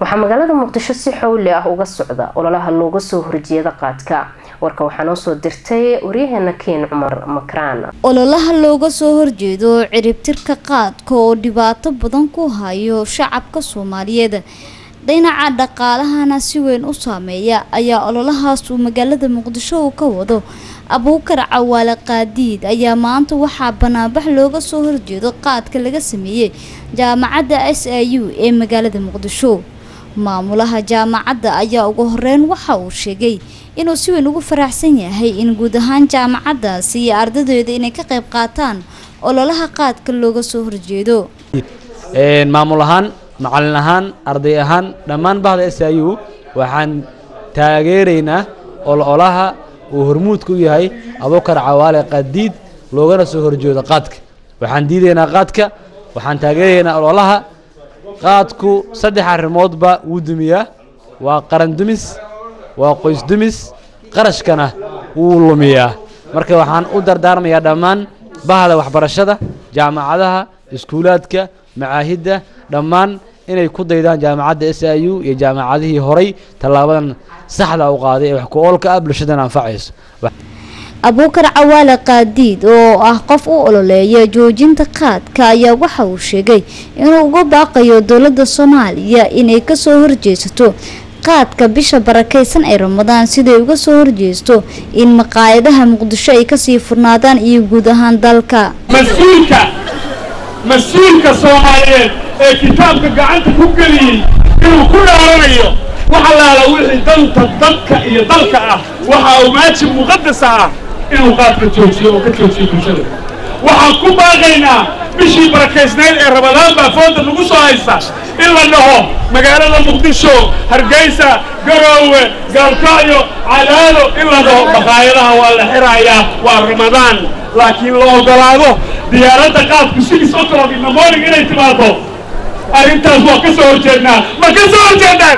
waxaa magaalada muqdisho si xowli ah uga socda ololaha looga soo horjeeda qaadka warka waxaa noo soo dirtay waryaheena keen cumar makraan ololaha looga soo horjeedo ciribtirka qaadka oo dhibaato badan ku hayo shacabka soomaaliyeed dhinaca dhaqaalahana si weyn u saameeya ayaa ololahaas uu magaalada muqdisho uu ka wado abuukar cawaale qaadiid ayaa maanta waxaa banaanbax looga soo horjeedo qaadka laga sameeyey jaamacadda s a u ee magaalada muqdisho maamulaha jaamacadda ayaa ugu horeyn waxa uu sheegay inuu si weyn ugu faraxsan yahay in guud ahaan jaamacaddaasi iyo ardadeeda inay ka qayb qaataan ololaha qaadka looga soo horjeedo maamul ahaan macalin ahaan arday ahaan dhammaan bahda s i u waxaan taageeraynaa ololaha uu hormuudka u yahay abuukar cawaale qaadiid loogana soo horjeedo qaadka waxaan diidaynaa qaadka waxaan taageeraynaa ololaha qaadku saddex arrimoodba wuu dumiyaa waa qaran dumis waa qoys dumis qarashkana wuu lumiyaa marka waxaan u dardaarmayaa dhammaan bahda waxbarashada jaamacadaha iskuulaadka macaahidda dhammaan inay ku daydaan jaamacadda s i u iyo jaamacadihii horay tallaabadan saxda u qaaday ee wax ku oolka ah bulshadana anfacayso abuukar cawaale qaadiid oo ah qof u ololeeya joojinta qaadka ayaa waxa uu sheegay inuu uga baaqayo dowladda soomaaliya inay kasoo horjeesato qaadka bisha barakaysan ee ramadaan siday uga soo horjeesto in maqaayadaha muqdisho ay kasii furnaadaan iyo guud ahaan dalka mas-uulka mas-uulka soomaaliyeed ee kitaabka gacanta ku geliyey inuu ku dhaaranayo wax allaala wixii danta dadka iyo dalka ah waxa uu waajib muqadasa ah inuu qaadka joojiyo oo ka joojiyo bulshada waxaan ku baaqaynaa bishii barakaysnayd ee ramadaan baa fooda nagu soo haysa in la dhaho magaalada muqdisho hargeysa garoowe gaalkacyo cadaado in la dhaho maqaayadaha waa la xirayaa waa ramadaan laakiin la ogolaado diyaaradda qaadku six o'clock in the morning inay timaado arrintaas waa ka soo horjeednaa ma ka soo horjeednaan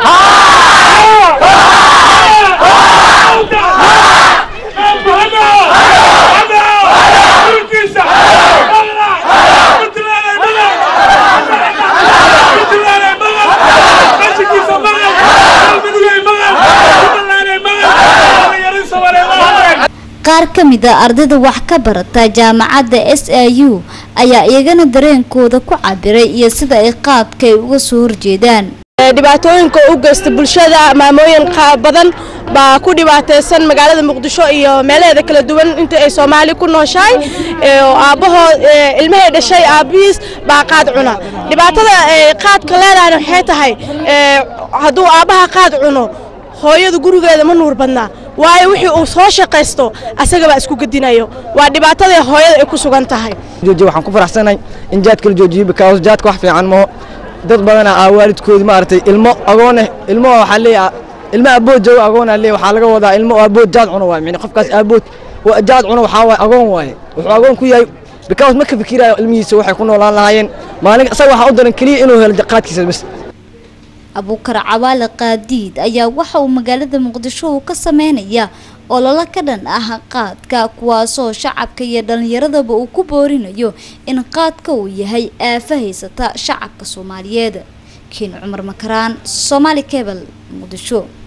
qaar ka mid a ardayda wax ka barata jaamacadda s a u ayaa iyagana dareenkooda ku cabiray iyo sida ay qaadka ay uga soo horjeedaan dhibaatooyinka u geysta bulshada maamooyin badan baa ku dhibaataysan magaalada muqdisho iyo meelaheeda kala duwan inta ay soomaali ku nooshahay aabbahoo ilmahay dhashay aabbihiis baa qaad cuna dhibaatada qaadka leedahayna waxay tahay hadduu aabbaha qaad cuno hooyadu gurigeeda ma nuur badnaa waayo wixii uu soo shaqaysto asagabaa isku gedinayo waa dhibaatadii hooyada ay ku sugan tahay waxaan ku faraxsanahay in jaadka la joojiyo because jaadka wax fiican moo dad badana aa waalidkoodi maaragtay ilmo agooneh ilmo waxaa leeyahay ilmo abood joogo agoonaa leeyahay waxaa laga wadaa ilmo abood jaad cuno waaye micni qofkaas abood jaad cuno waxaa waaye agoon waaye wuxuu agoon ku yahay because ma ka fikiraayo ilmihiisa waxay ku noolaan lahaayeen maalin isaga waxaa u daran keliya inuu helo qaadkiisa bas abuukar cawaale qaadiid ayaa waxa uu magaalada muqdisho uu ka sameynaya ololo ka dhan ah qaadka kuwaasoo shacabka iyo dhallinyaradaba uu ku boorinayo in qaadka uu yahay aafa haysata shacabka soomaaliyeed kiin cumar makaraan soomaali kebel muqdisho